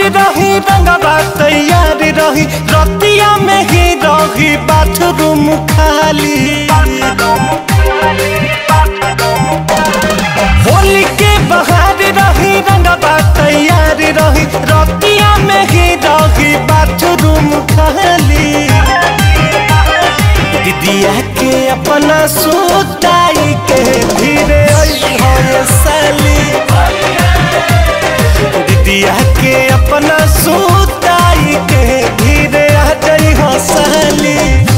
रही रंगवा तैयार रही रतिया में ही रही बाथरूम खाली होली के बहार रही रंगवा तैयार रही रतिया में ही रही बाथरूम खाली दीदिया के अपना सुताई के धीरे है साली दीदिया के अपना सुताई के धीरे आ जाई हो साली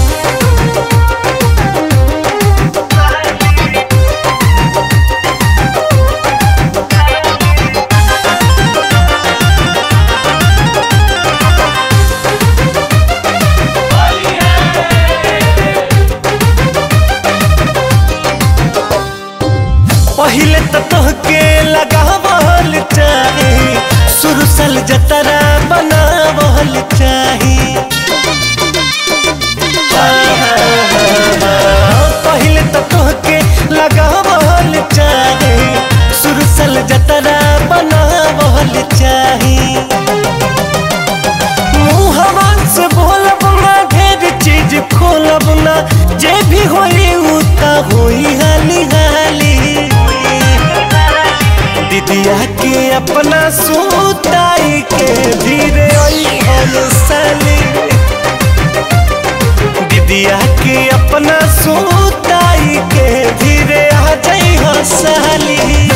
पहिले तो तोहके लगावल चाही सुरसल जतरा बनावल चाही पहिले तो तोहके लगावल चाही सुरसल जतरा बनावल चाही मुहवा से बोलब ना ढेर चीज खोलब ना जे भी होई उ त होई हाली हाली दीदिया के अपना सुताई के धीरे ओई होल साली दीदिया के अपना सुताई के धीरे आ जाई हो साली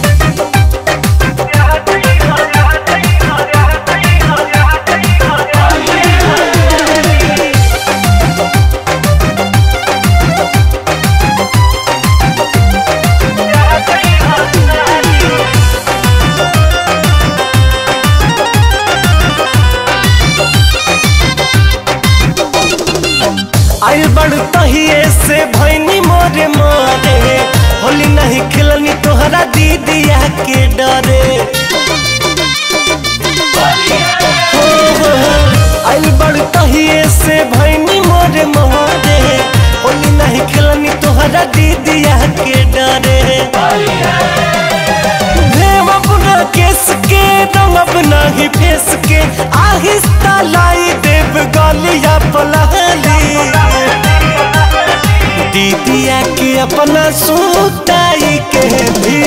आइल बड़ तहिए से भैनी मोरे मारे होली नहीं खिलनी तोहरा दीदिया के डरे हो, हो, हो। आइल बड़ तहिए से भैनी मोरे मारे होली नहीं खिलनी तोहरा दीदिया के डरे भेम अपना केस के रंग अपना ही फेस के आहिस्ता लाई देव गलिया पलहली दीदिया के अपना सुताई के भी